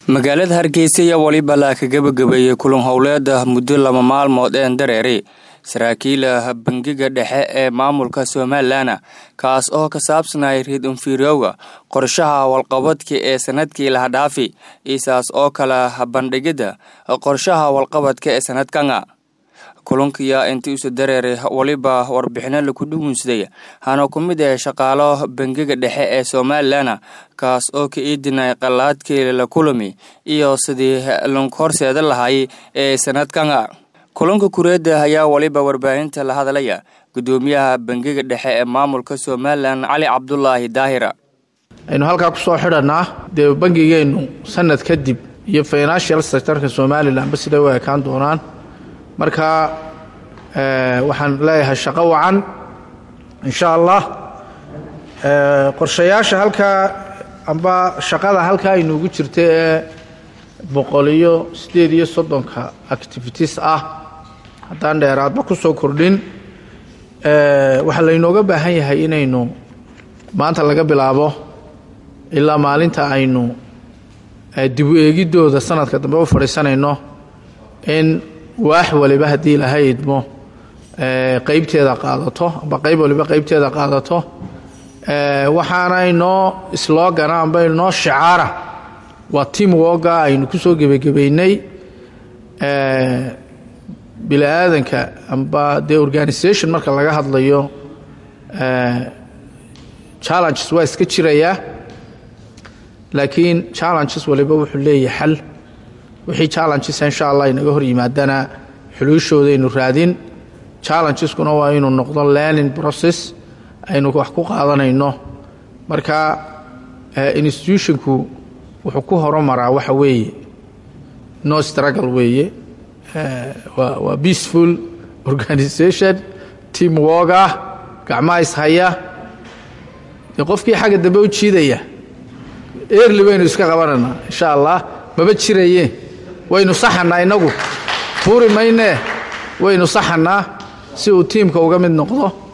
magaalada hargeysa ayaa weliba la ka gebagabeeyey kulan howleeda muddo laba maalmood een dareeri saraakiila bangiga dhexe ee maamulka somalilan kaas oo ka saabsanaya riid infirowga qorshaha walqabadka ee sanadkii lahadhaafi isaas oo kale bandhigida qorshaha walqabadka ee sanadkanga kulankiyaa intii usa dareeray weliba warbixino laku dhugunsaday hana ku mid ah shaqaalo bangiga dhexe ee somalilan kaas oo ka iidinay qalaadkii la kulami iyo sidii lanku horseeda lahay ee sanadkanga kulanka kureeda ayaa weliba warbaahinta la hadlaya gudoomiyaha bangiga dhexe ee maamulka somalilan cali cabdulaahi daahira aynu halkaa kusoo xidhanaa dee bangigeennu sanad kadib iyo financial sectorka somalilanba siday u ekaan doonaan marka waxaan leeyahay shaqo wacan insha allah qorshayaasha halkaa amba shaqada halkaa aynuugu jirta ee boqol iyo siddeed iyo soddonka activities ah haddaan dheeraadba ku soo kordhin waxaa laynooga baahan yahay inaynu maanta laga bilaabo ilaa maalinta aynu dibu eegidooda sanadka dambe u fadhiisanayno in waax waliba haddii ilaha idmo qeybteeda qaadato amba qeyb waliba qeybteeda qaadato waxaana inoo sloogana amba inoo shicaara waa team woga aynu ku soo gebagabeynay bini aadanka amba dee organisation marka laga hadlayo challenges waa iska jirayaa laakiin challenges waliba wuxuu leeyahay xal wixii challenges insha allah inaga hor yimaadana xuluushoodaaynu raadin challengeskuna waa inuu noqdo learning process aynu wax ku qaadanayno marka institutionku wuxuu ku horumaraa waxa weeye no struggle weeye waa peaceful organisation team work ah gacmaha ishaya dee qofkii xagga dambe u jiidaya early baynu iska qabanaynaa insha allah maba jiraye waynu saxanaa inagu tuuri maynee waynu saxanaa si uu tiimka uga mid noqdo